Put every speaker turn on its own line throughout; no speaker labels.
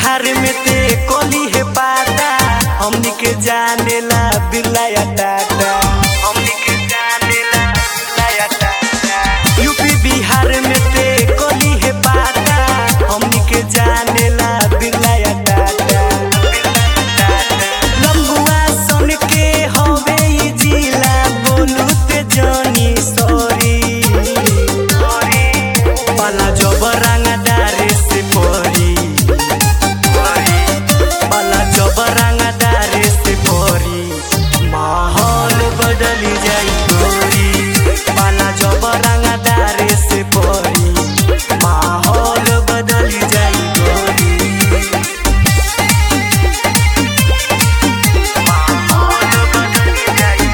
बिहार में ते कोली है पाता हमनी के जानेला बिरलाया टाटा हमनी के जानेला बिरलाया टाटा यूपी बिहार में ते कोली है पाता हमनी के जानेला बिरलाया टाटा लंबुआ सुन के हवे ई जिला बोलू ते जानी सॉरी पाला जब रंगदारे से परी पाला जब रंगदारे से परी माहौल बदली जाई गोरी पाला जब रंगदारे से परी माहौल बदली जाई गोरी माहौल बदली जाई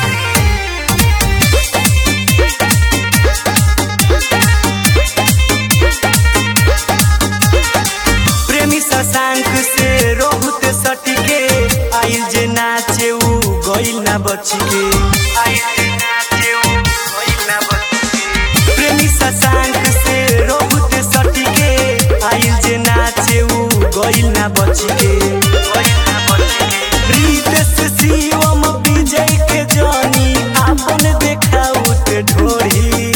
प्रेमी शशांक से रोहुत सटिके आइल जे नाचे उ गइल ना बचिके आइल जे नाचे उ गइल ना बचिके प्रेमी शशांक से रोहुत सटिके आइल जे नाचे उ गइल ना बचिके गइल ना बचिके रितेश शिवम विजय के जानी आपन देखाउत ढोरी